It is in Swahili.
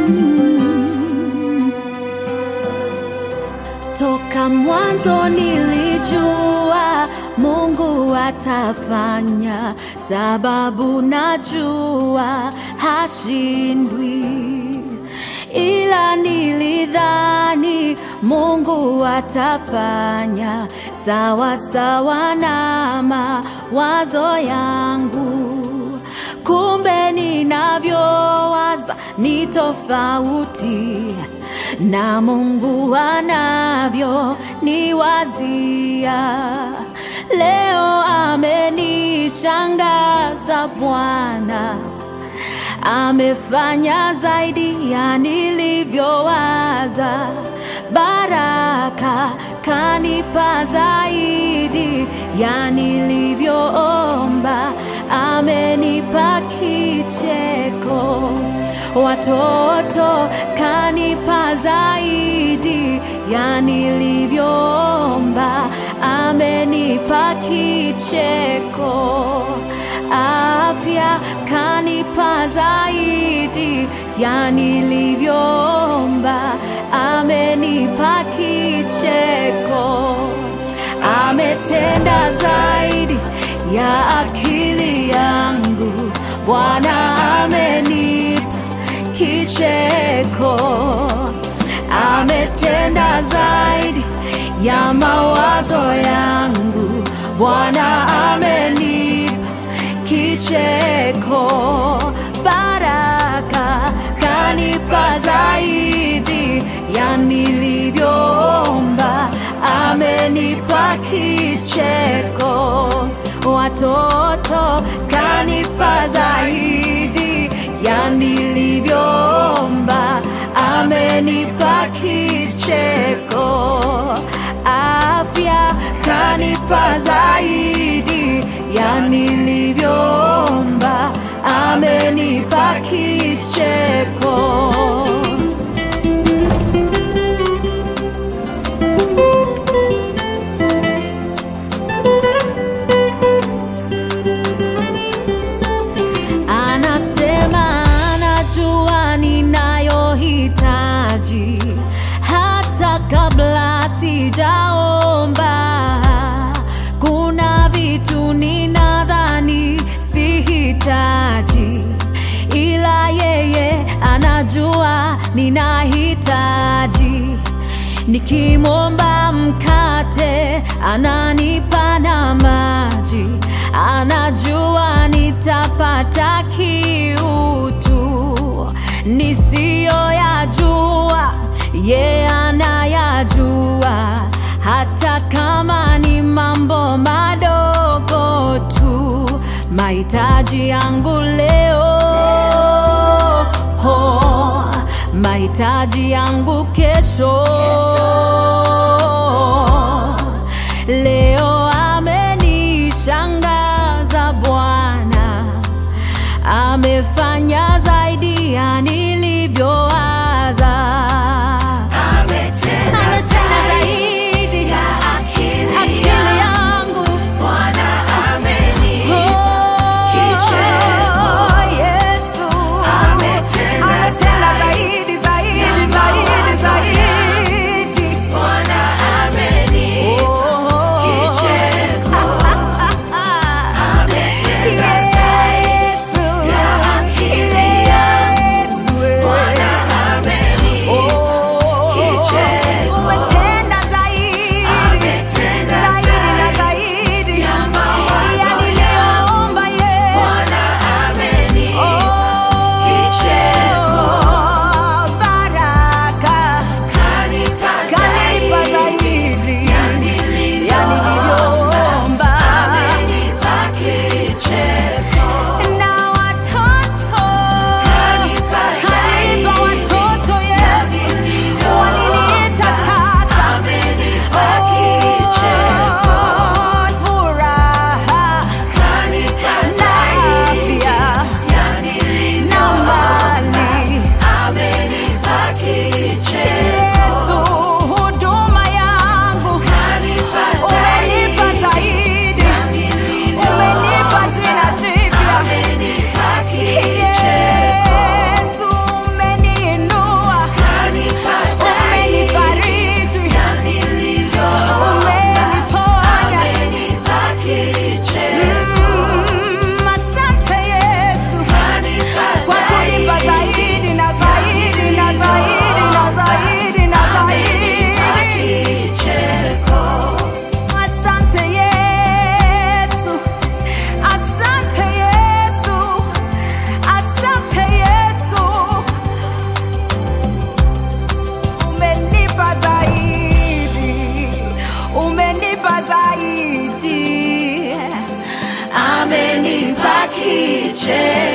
Toka mwanzo nilijua Mungu atafanya, sababu najua hashindwi, ila nilidhani Mungu atafanya sawa sawa na mawazo yangu, kumbe ninavyowaza ni tofauti na Mungu anavyo niwazia. Leo amenishangaza Bwana, amefanya zaidi ya nilivyowaza. Baraka kanipa zaidi ya nilivyoomba, amenipa kicheko watoto kanipa zaidi ya nilivyoomba, amenipa kicheko. Afya kanipa zaidi ya nilivyoomba, amenipa kicheko. Ametenda zaidi ya akili yangu, Bwana amenipa kicheko. Ametenda zaidi ya mawazo yangu, Bwana amenipa kicheko. Baraka kanipa zaidi ya nilivyoomba, amenipa kicheko. Watoto kanipa zaidi ya nilivyoomba, amenipa kicheko. Afya kanipa zaidi ya nilivyoomba, amenipa kicheko. Anasema anajua ninayohitaji hata kabla sijaomba. Kuna vitu ninadhani sihitaji, ila yeye anajua ninahitaji. Nikimwomba mkate ananipa na maji, anajua nitapata kiutu nisiyoyajua, ye anayajua, hata kama ni mambo madogo tu, mahitaji yangu leo ho, mahitaji yangu kesho. Leo amenishangaza Bwana, amefanya zaidi ya nilivyowaza. Ametenda Ametenda zaidi zaidi ya akili akili yangu. yangu Bwana amenipa kicheko. Oh, Yesu. Ametenda Ametenda zaidi, zaidi, ya zaidi, mawazo zaidi. Bwana Chemchemi